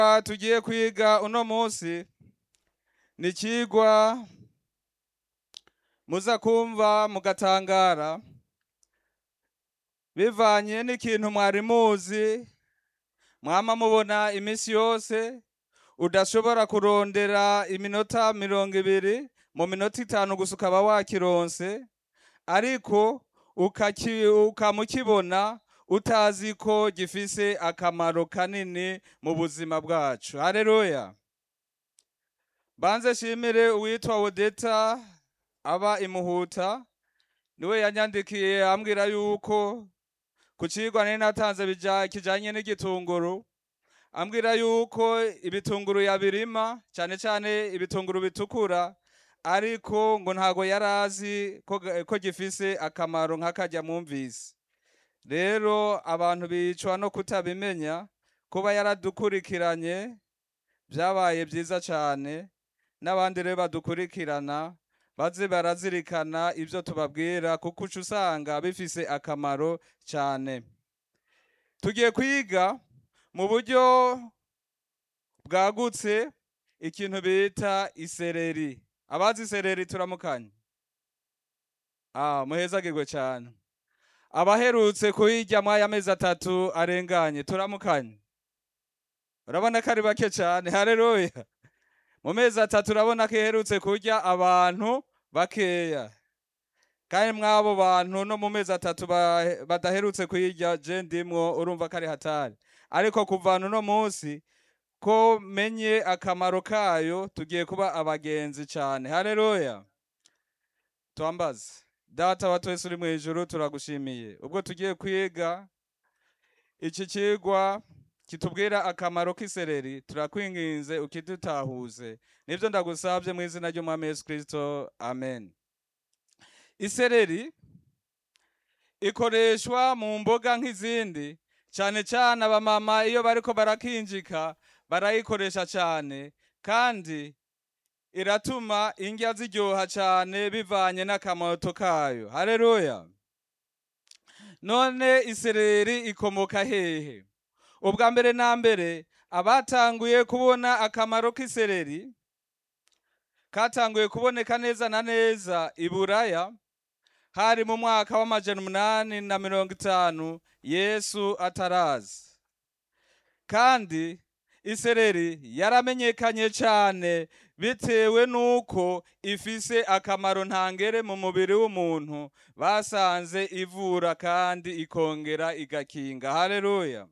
Ah, tugiye kwiga uno munsi ni ikigwa muza kumva mugatangara bivanye n'ikintu mwari muzi mwama mubona iminsi yose udashobora kurondera iminota mirongo ibiri mu minota itanu gusa ukaba wakironse ariko ukaki- ukamukibona utazi ko gifise akamaro kanini mu buzima bwacu haleluya banze shimire uwitwa wodeta aba imuhuta niwe yanyandikiye ambwira yuko ku cigwa nari natanze bija- kijanye n'igitunguru ambwira yuko ibitunguru yabirima cane cane ibitunguru bitukura ariko ngo ntago yari azi ko, ga- ko gifise akamaro nk'akarya mwumvise rero abantu bicwa no kutabimenya kuba yaradukurikiranye vyabaye vyiza cane n'abandi rero badukurikirana baze barazirikana ivyo tubabwira kuko uca usanga bifise akamaro cane tugiye kwiga mu buryo bwagutse ikintu bita isereri abazi isereri turamukanye ah muhezagirwe cane abaherutse kuyirya mwaya mezi atatu arenganye turamukanye urabona ko ari bake cane haleluya mu mezi atatu urabona ko iherutse kurya abantu bakeya kandi mw'abo bantu no mu mezi atatu ba- badaherutse kuyirya je ndimwo urumva ko ari hatari ariko kuvana uno munsi ko menye akamaro kayo tugiye kuba abagenzi cane haleluya twambaze data wa twese uri mw'ijuru turagushimiye ubwo tugiye kwiga iki cigwa kitubwira akamaro k'isereri turakwinginze ukidutahuze nivyo ndagusavye mu izina ry'umwami yesu kristo amen isereri ikoreshwa mu mboga nk'izindi cane cane abamama iyo bariko barakinjika barayikoresha cane kandi iratuma indya ziryoha cane bivanye n'akamoto kayo haleluya none isereri ikomoka hehe ubwa mbere na mbere abatanguye kubona akamaro k'isereri katanguye kuboneka neza na neza i buraya hari mu mwaka w'amajana umunani na mirongo itanu yesu ataraza kandi isereri yaramenyekanye cyane bitewe n'uko ifise akamaro ntangere mu mubiri w'umuntu basanze ivura kandi ikongera igakinga haleluya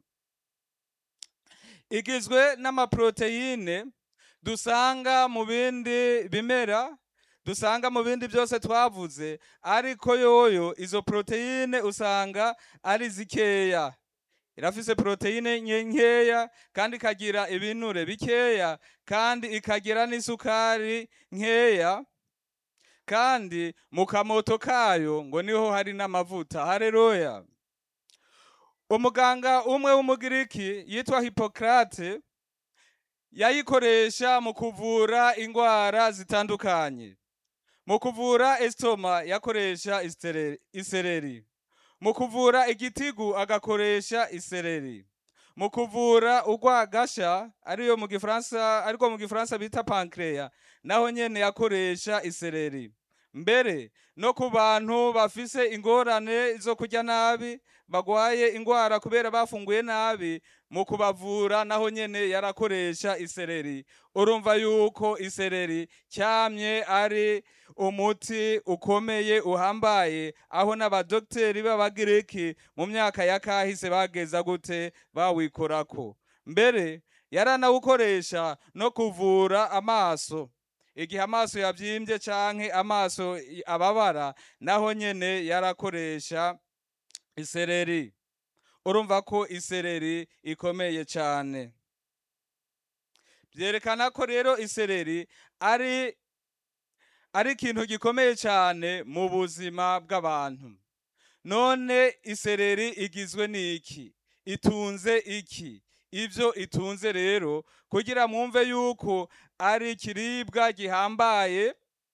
igizwe n'amaproteine dusanga mu bindi bimera dusanga mu bindi byose twavuze ariko yoyo izo proteine usanga ari zikeya irafise proteine nke- nkeya kandi ikagira ibinure bikeya kandi ikagira n'isukari nkeya kandi mu kamoto kayo ngo niho hari n'amavuta haleluya umuganga umwe w'umugiriki yitwa hipokrate yayikoresha mu kuvura ingwara zitandukanye mu kuvura estoma yakoresha istere- isereri mu kuvura igitigu agakoresha isereri mu kuvura urwagasha ariyo mu gifaransa ariko mu gifaransa bita pancreas naho nyene yakoresha isereri mbere no ku bantu bafise ingorane zo kurya nabi bagwaye ingwara kubera bafunguye nabi mu kubavura naho nyene yarakoresha isereri urumva yuko isereri cyamye ari umuti ukomeye uhambaye aho n'abadogiteri b'abagiriki mu myaka ya kahise bageza gute bawikorako mbere yaranawukoresha no kuvura amaso igihe amaso yabyimbye canke amaso i- ababara naho nyene yarakoresha isereri urumva ko isereri ikomeye cane byerekana ko rero isereri ari ari ikintu gikomeye cyane mu buzima bw'abantu none isereri igizwe n'iki itunze iki ivyo itunze rero kugira mwumve yuko ari ikiribwa gihambaye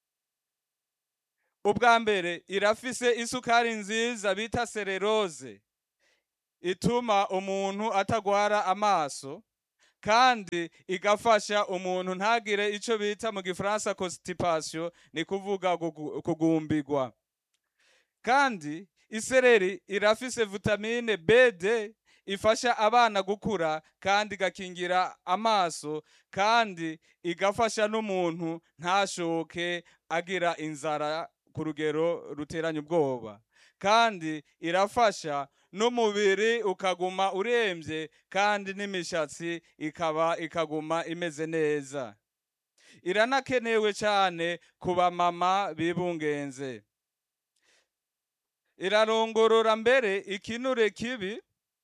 ubwa mbere irafise isukari nziza bita sererose ituma umuntu atagwara amaso kandi igafasha umuntu ntagire ico bita mu gifaransa constipation ni kuvuga gugu- kugumbigwa kandi isereri irafise vitamine bd ifasha abana gukura kandi igakingira amaso kandi igafasha n'umuntu ntashoke agira inzara ku rugero ruteranya ubwoba kandi irafasha n'umubiri ukaguma uremvye kandi n'imishatsi ikaba ikaguma imeze neza iranakenewe cyane ku bamama bibungenze irarongorora mbere ikinure kibi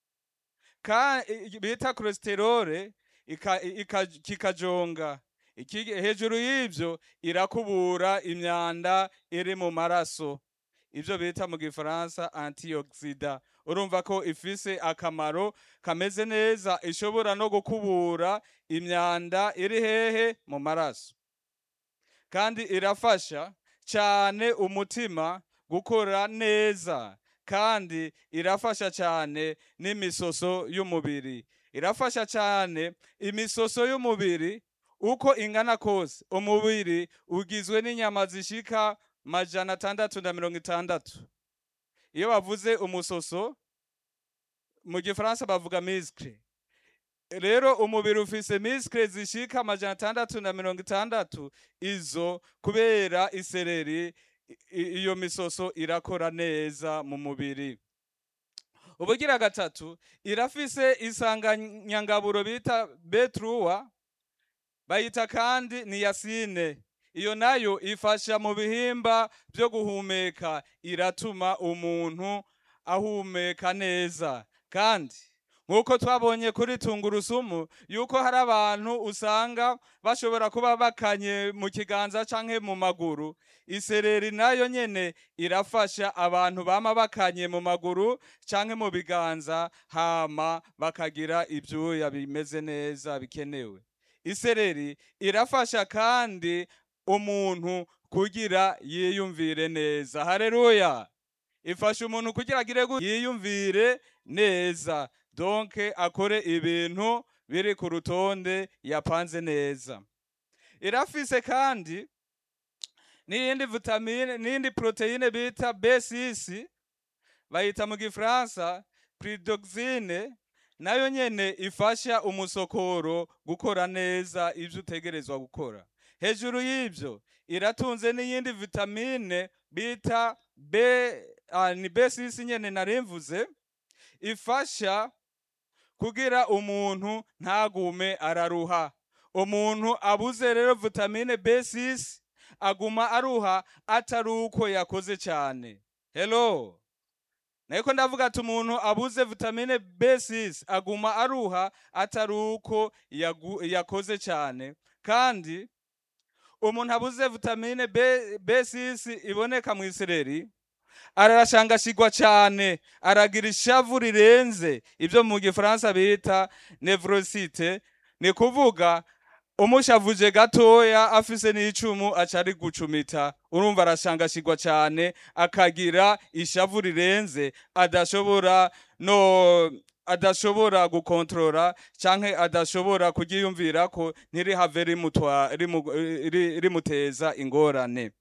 ka i- bita cholesterol ika- ika- kikajonga Iki- hejuru y'ivyo irakubura imyanda iri mu maraso ivyo bita mu gifaransa antioxida urumva ko ifise akamaro kameze neza ishobora no gukubura imyanda iri hehe mu maraso kandi irafasha cyane umutima gukora neza kandi irafasha cyane n'imisoso y'umubiri irafasha cyane imisoso y'umubiri uko ingana kose umubiri ugizwe n'inyama zishika majana atandatu na mirongo itandatu iyo bavuze umusoso mu gifaransa bavuga miskre rero umubiri ufise miskre zishika amajana atandatu na mirongo itandatu izo kubera isereri i- i- iyo misoso irakora neza mu mubiri ubugira gatatu irafise isanganyangaburo bita betruwa bayita kandi niyasine iyo nayo ifasha mu bihimba byo guhumeka iratuma umuntu ahumeka neza kandi nk'uko twabonye kuri tungurusumu yuko hari abantu usanga bashobora kuba bakanye mu kiganza canke mu maguru isereri nayo nyene irafasha abantu bama bakanye mu maguru canke mu biganza hama bakagira ivyuya bimeze neza bikenewe isereri irafasha kandi umuntu kugira yiyumvire neza haleluya ifasha umuntu kugira agire gu- yiyumvire neza donke akore ibintu biri ku rutonde yapanze neza irafise kandi n'iyindi vitamine n'iyindi proteine bita B6 bayita mu gifaransa pridoxine nayo nyene ifasha umusokoro gukora neza ivyo utegerezwa gukora hejuru y'ivyo iratunze n'iyindi vitamine bita B ah, ni B6 nyene narimvuze ifasha kugira umuntu ntagume araruha umuntu abuze rero vitamine B6 aguma aruha atari uko yakoze cyane hello Nariko ndavuga ati umuntu abuze vitamine B6 aguma aruha atari uko yagu- yakoze cyane kandi umuntu abuze vitamine B, B6 iboneka mu isereri arashangashigwa cyane aragira ishavu rirenze ibyo mu gifaransa bita nevrosite ni kuvuga umushavuje gatoya afise n'icumu acari gucumita urumva arashangashigwa cyane akagira ishavu rirenze adashobora no adashobora gukontorora canke adashobora kuryiyumvira ko ntirihave rimutwa rimu- ri- rimuteza ingorane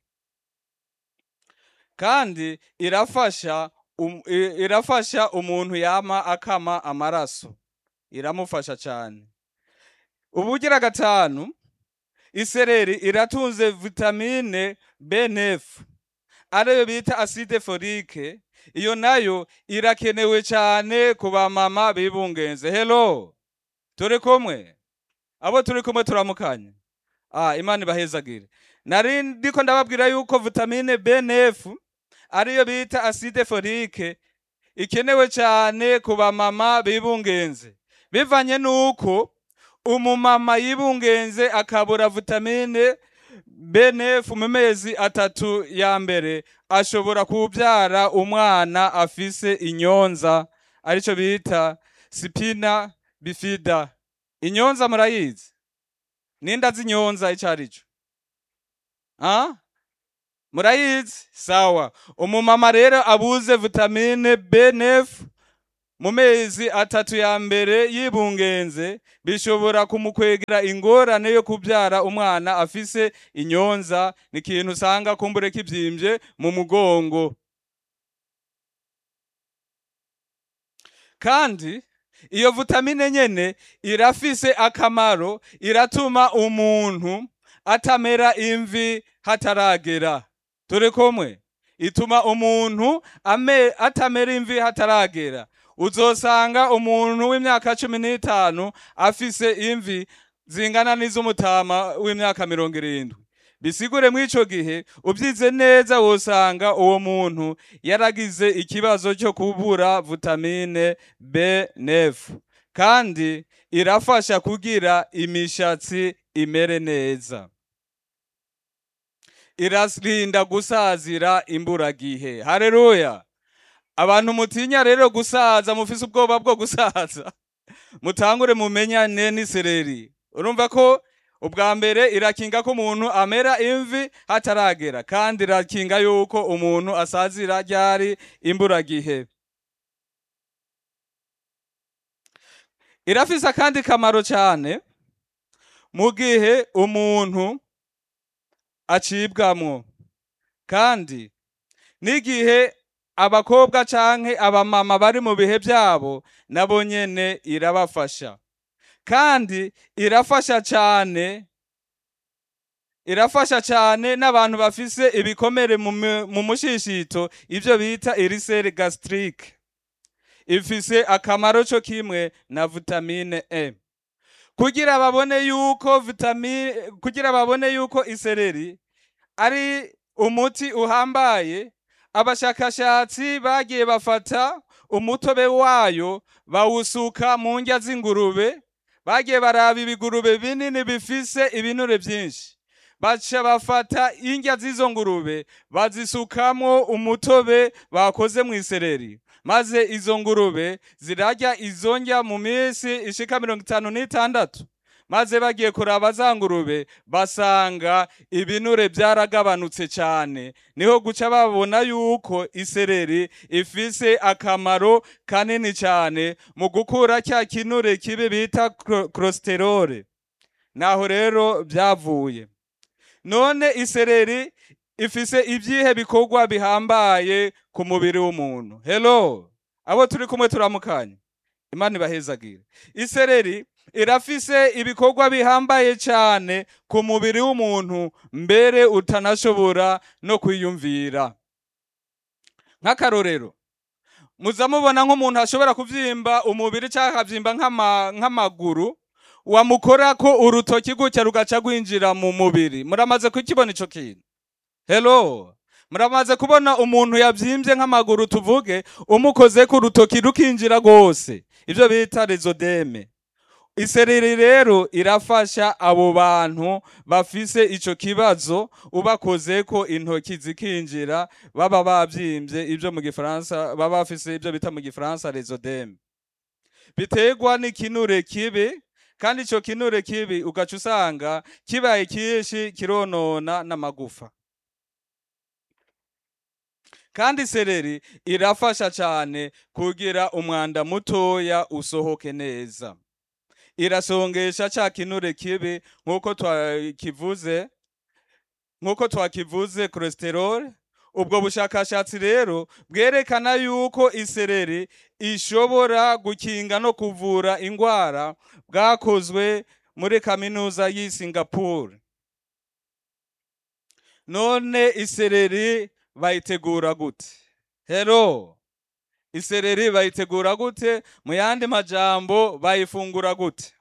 kandi irafasha um, i- irafasha umuntu yama akama amaraso iramufasha cyane ubugira gatanu isereri iratunze vitamine B9 ariyo bita acide folique iyo nayo irakenewe cyane ku bamama bibungenze hello turi kumwe abo turi kumwe turamukanye ah imana ibahezagire nari ndiko ndababwira yuko vitamine B9 ariyo bita acide folique ikenewe cyane ku bamama bibungenze bivanye nuko umumama yibungenze akabura vitamine B9 mu mezi atatu ya mbere ashobora kubyara umwana afise inyonza arico bita spina bifida inyonza murayizi ninda zinyonza ico arico ah murayizi sawa umumama rero abuze vitamine B9 mu mezi atatu ya mbere yibungenze bishobora kumukwegera ingorane yo kubyara umwana afise inyonza ni ikintu usanga kumbure kibyimbye mu mugongo kandi iyo vitamine nyene irafise akamaro iratuma umuntu atamera imvi hataragera turi kumwe ituma umuntu ame, atamera imvi hataragera uzosanga umuntu w'imyaka cumi n'itanu afise imvi zingana n'iz'umutama w'imyaka mirongo irindwi bisigure mw'ico gihe ubyize neza wosanga uwo muntu yaragize ikibazo cyo kubura vitamine B9 kandi irafasha kugira imishatsi imere neza irarinda gusazira imburagihe haleluya abantu mutinya rero gusaza mufise ubwoba bwo gusaza mutangure mumenyane n'isereri urumva ko ubwa mbere irakinga ko umuntu amera imvi hataragera kandi irakinga yuko umuntu asazira ryari imburagihe irafise akandi kamaro cyane mu gihe umuntu acibwamwo kandi n'igihe abakobwa canke abamama bari mu bihe byabo nabo nyene irabafasha kandi irafasha cyane irafasha cyane n'abantu bafise ibikomere mu mu- mu mushishito ivyo bita irisere gastrique ifise akamaro co kimwe na vitamine E kugira babone yuko vitamine kugira babone yuko isereri ari umuti uhambaye abashakashatsi bagiye bafata umutobe wayo bawusuka mu ndya z'ingurube bagiye baraba ibigurube binini bifise ibinure byinshi baca bafata indya z'izo ngurube bazisukamwo umutobe bakoze mu isereri maze izo ngurube zirarya izo ndya mu minsi ishika mirongo itanu n'itandatu maze bagiye kuraba za ngurube basanga ibinure byaragabanutse cyane niho guca babona yuko isereri ifise akamaro kanini cyane mu gukura cya kinure kibi bita cholesterol naho rero byavuye none isereri ifise ibyihe bikorwa bihambaye ku mubiri w'umuntu hello abo turi kumwe turamukanye imana ibahezagire isereri irafise ibikorwa bihambaye cyane ku mubiri w'umuntu mbere utanashobora no kwiyumvira nk'akarorero muza mubona nk'umuntu ashobora kuvyimba umubiri cyangwa akavyimba nk'ama- nk'amaguru wamukora ko urutoki gutya rugaca rwinjira mu mubiri muramaze kukibona ico kintu hello muramaze kubona umuntu yabyimbye nk'amaguru tuvuge umukoze ku rutoki rukinjira rwose ibyo bita rezodeme isereri rero irafasha abo bantu bafise ico kibazo ubakoze ko intoki zikinjira baba babyimbye ibyo mu gifaransa baba bafise ibyo bita mu gifaransa rezodeme biterwa n'ikinure kibi kandi ico kinure kibi ugaca usanga kibaye cyinshi kironona n'amagufa kandi sereri irafasha cyane kugira umwanda mutoya usohoke neza irasongesha ca kinure kibi nk'uko twakivuze nk'uko twakivuze cholesterol ubwo bushakashatsi rero bwerekana yuko isereri ishobora gukinga no kuvura indwara bwakozwe muri kaminuza y'i Singapore none isereri bayitegura gute hero isereri bayitegura gute mu yandi majambo bayifungura gute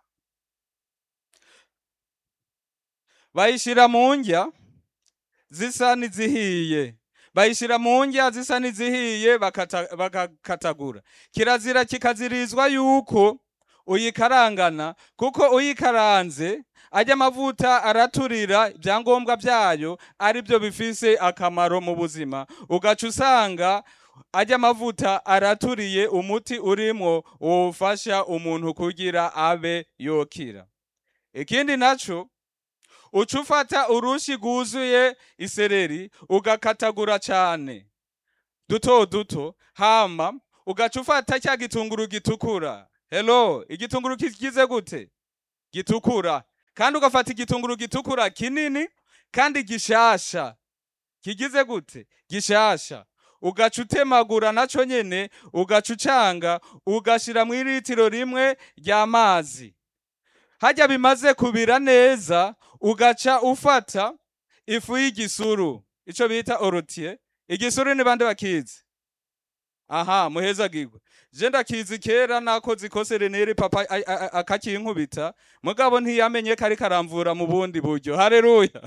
bayishira mu ndya zisa n'izihiye bayishira mu ndya zisa n'izihiye bakata- bagakatagura kirazira kikazirizwa yuko uyikarangana kuko uyikaranze ajya amavuta araturira ibyangombwa byayo ari byo bifise akamaro mu buzima ugaca usanga ajya amavuta araturiye umuti urimwo wofasha umuntu kugira abe yokira ikindi naco uca ufata urushi rwuzuye isereri ugakatagura cyane duto duto hama ugaca ufata cya gitunguru gitukura hello igitunguru kigize gute gitukura kandi ugafata igitunguru gitukura kinini kandi gishasha kigize gute gishasha ugaca utemagura naco nyene ugaca ucanga ugashira mu iritiro rimwe ry'amazi harya bimaze kubira neza ugaca ufata ifu y'igisuru ico bita orotier igisuru ni bande bakizi aha muhezagirwe je ndakizi kera nakoze ikose renere papa a- a- a- akakinkubita mugabo ntiyamenye ko ariko aramvura mu bundi buryo haleluya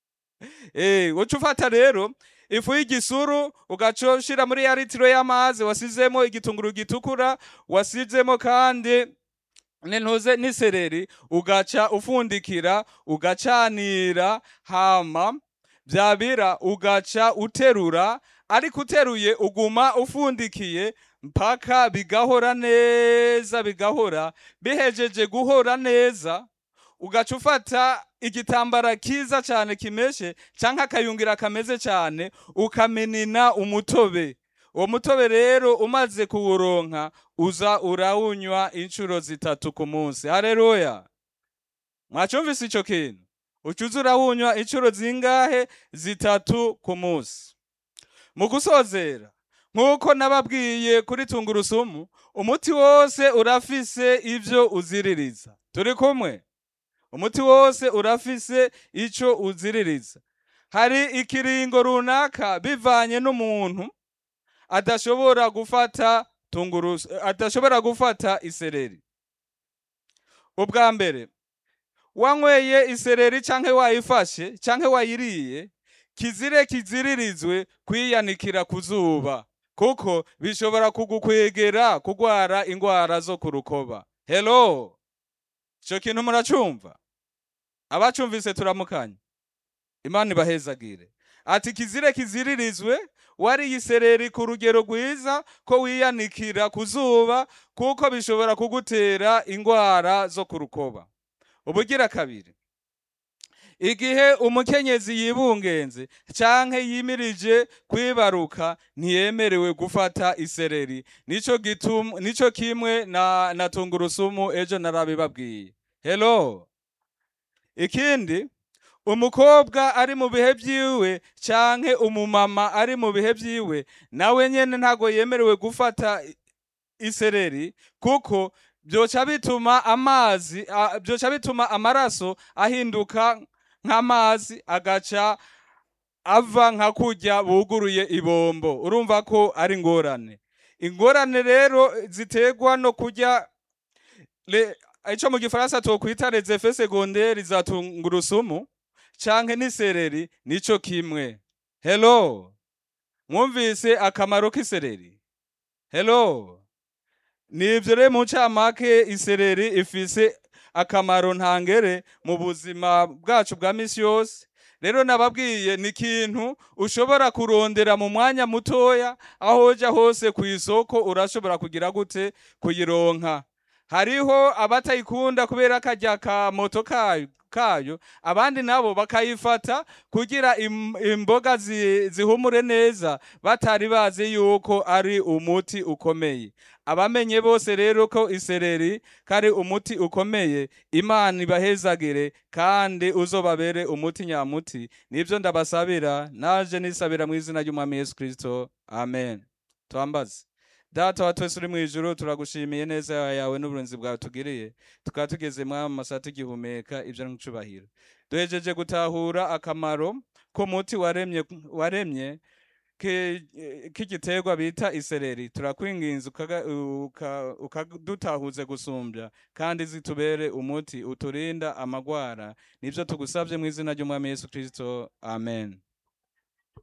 eh uca ufata rero ifu y'igisuru ugaca ushira muri ya litiro y'amazi wasizemo igitunguru gitukura wasizemo kandi nintuze n'isereri ugaca ufundikira ugacanira hama vyabira ugaca uterura ariko uteruye uguma ufundikiye mpaka bigahora neza bigahora bihejeje guhora neza ugaca ufata igitambara kiza cyane kimeshe canke akayungira kameze cyane ukamenina umutobe uwo mutobe rero umaze kuwuronka uza urawunywa inshuro zitatu ku munsi haleluya mwacumvise ico kintu uca uza urawunywa inshuro zingahe zitatu ku munsi mu gusozera nk'uko nababwiye kuri tungurusumu umuti wose urafise ivyo uziririza turi kumwe umuti wose urafise ico uziririza hari ikiringo runaka bivanye n'umuntu adashobora gufata tungurusu adashobora gufata isereri ubwa mbere wanyweye isereri canke wayifashe canke wayiriye kizire kiziririzwe kwiyanikira ku zuba kuko bishobora kugukwegera kugwara ingwara zo ku rukoba hello ico kintu muracumva abacumvise turamukanye imana ibahezagire ati kizire kiziririzwe wariye isereri ku rugero rwiza ko wiyanikira ku zuba kuko bishobora kugutera ingwara zo ku rukoba ubugira kabiri igihe umukenyezi yibungenze canke yimirije kwibaruka ntiyemerewe gufata isereri nico gitum nico kimwe na, na tungurusumu ejo narabibabwiye hello ikindi umukobwa ari mu bihe vyiwe canke umumama ari mu bihe vyiwe nawe nyene ntago yemerewe gufata i- isereri kuko byoca bituma amazi a- byoca bituma amaraso ahinduka nk'amazi agaca ava nka kurya buguruye ibombo urumva ko ari ingorane ingorane rero ziterwa no kurya le- ico mu gifaransa twokwita les effets secondaires za tungurusumu canke n'isereri nico kimwe hello mwumvise akamaro k'isereri hello nivyo rero mu ncamake isereri ifise akamaro ntangere mu buzima bwacu bwa misi yose rero nababwiye ni ikintu ushobora kurondera mu mwanya mutoya aho uja hose ku isoko urashobora kugira gute kuyironka hariho abatayikunda kubera akarya ka moto kayo kayo abandi nabo bakayifata kugira im- imboga zi- zihumure neza batari bazi yuko ari umuti ukomeye abamenye bose rero ko isereri kari umuti ukomeye imana ibahezagire kandi uzobabere umuti nyamuti nibyo ndabasabira naje nisabira mu izina ry'umwami yesu kristo amen twambaze data wa twese uri mu ijuru turagushimiye neza yawe n'uburinzi bwawe tugiriye tukaba tugeze mwama masaha tugihumeka ibyo ni ncubahiro duhejeje gutahura akamaro k'umuti waremye waremye ki- k'igiterwa bita isereri turakwinginze ukaga- uka- ukadutahuze gusumbya kandi zitubere umuti uturinda amagwara nibyo tugusabye mu izina ry'umwami yesu kristo amen